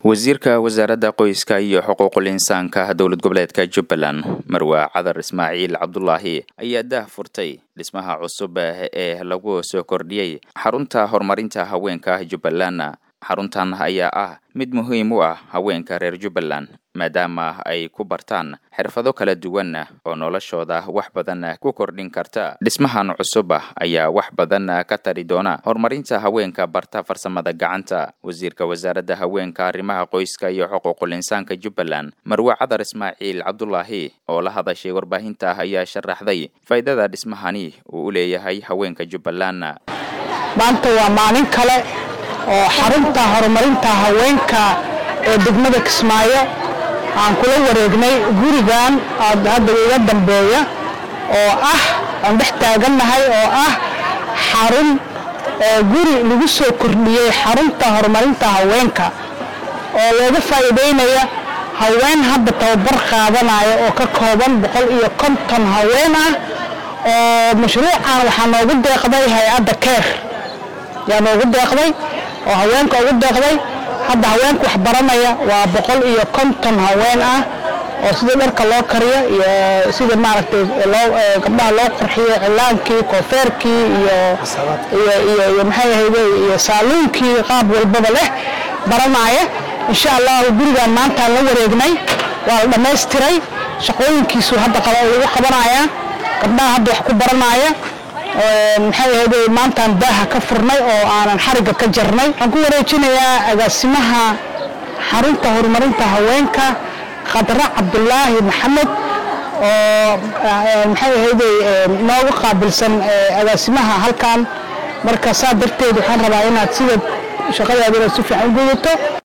wasiirka wasaaradda qoyska iyo xuquuqul insaanka dowlad goboleedka jubbaland marwa cadar ismaaciil cabdulaahi ayaa daah furtay dhismaha cusub ee lagu soo kordhiyey xarunta horumarinta haweenka jubbaland xaruntan ayaa ah mid muhiim u ah haweenka reer jubbaland maadaama ay ku bartaan xirfado kala duwan oo noloshooda wax badan ku kordhin karta dhismahan cusub ayaa wax badan ka tari doona horumarinta haweenka barta farsamada gacanta wasiirka wasaaradda haweenka arrimaha qoyska iyo xuquuqul insaanka jubbaland marwe cadar ismaaciil cabdulaahi oo la hadashay warbaahinta ayaa sharaxday faa'iidada dhismahani uu u leeyahay haweenka jubbaland maanta waa maalin kale oo xarunta horumarinta haweenka ee degmada kismaayo aan kula wareegnay gurigan hadda iga dambeeya oo ah aan dhex taagannahay oo ah xarun guri lagu soo kordhiyey xarunta horumarinta haweenka oo looga faa'iidaynaya haween hadda tababar qaadanaya oo ka kooban boqol iyo konton haween ah oo mashruucan waxaa noogu deeqday hay-adda keer yaa noogu deeqday oo haweenka ugu deeqday hadda haweenka wax baranaya waa boqol iyo konton haween ah oo sida dharka loo kariyo iyo sida maaragtay gabdhaha loo qurxiyo cilaankii koofeerkii iyo maxay ahayde iyo saaluunkii qaab walbaba leh baranaya insha allahu gurigan maantaan la wareegnay waa la dhammaystiray shaqooyinkiisu hadda lagu qabanaya gabdhaha hadda wax ku baranaya maxay ahayde maantaan daaha ka furnay oo aanan xarigga ka jarnay waxaan ku wareejinayaa agaasimaha xarunta horumarinta haweenka khadra cabdulaahi maxamed oo maxay ahayde nooga qaabilsan agaasimaha halkan marka saa darteed waxaan rabaa inaad sida shaqadaada inaad si fiican u gudato